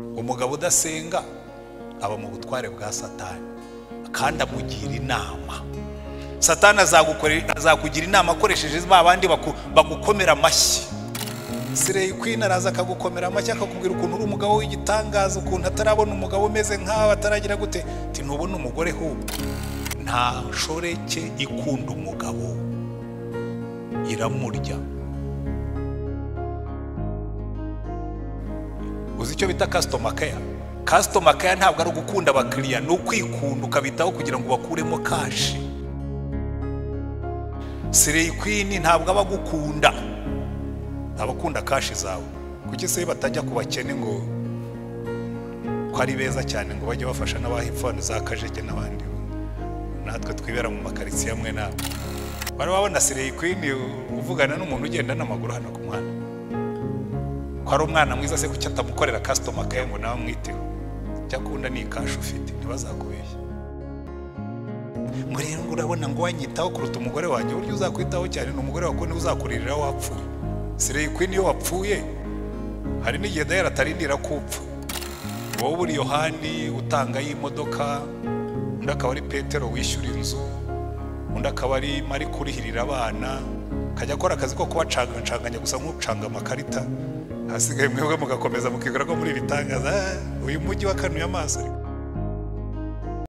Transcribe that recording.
umugabo udasenga aba mu butware bwa satani kandi amugira inama satani azakugira inama akoresheje ba bandi bagukomera amashyi sireyi kwini araza akagukomera amashyi akakubwira ukuntu uri umugabo w'igitangaza ukuntu atarabona umugabo umeze nk'aho ataragira gute ntubone umugore hubwo nta nshoreke ikunda umugabo iramurya uzi icyo bita kasitoma keya kasitoma keya ntabwo ari ugukunda abakiriya ni ukwikunda ukabitaho kugira ngo bakuremo kashi sireyi kwini ntabwo aba agukunda abakunda kashi zawe kuki se batajya ku bakene ngo ko ari beza cyane ngo bajye bafasha n'abahipfana za kajege n'abandi natwe twibera mu makaritsiye amwe nawe bari babona sireyi kwini uvugana n'umuntu ugenda n'amaguru hano ku muhanda ko ari umwana mwiza se kuki atamukorera kasitoma kayo ngo nawe amwiteho icyo akunda ni ikashi ufite ntibazakubeshye ngo rero ngo urabona ngo wanyitaho kuruta umugore wanjye uburyo uzakwitaho cyane ni umugore wawe niwe uzakuririra wapfuye sireyi kwini iyo wapfuye hari n'igihe dayari atarindira ko upfa wowe uri yohani utanga y'imodoka undi akaba ari petero wishyura inzu undi akaba ari mari kurihirira abana akajya akora akazi ko kubacangacanganya gusa nk'ucanga amakarita hasigaye mwebwe mugakomeza mukigura ko muri ibitangaza uyu mujyi wakanuye amaso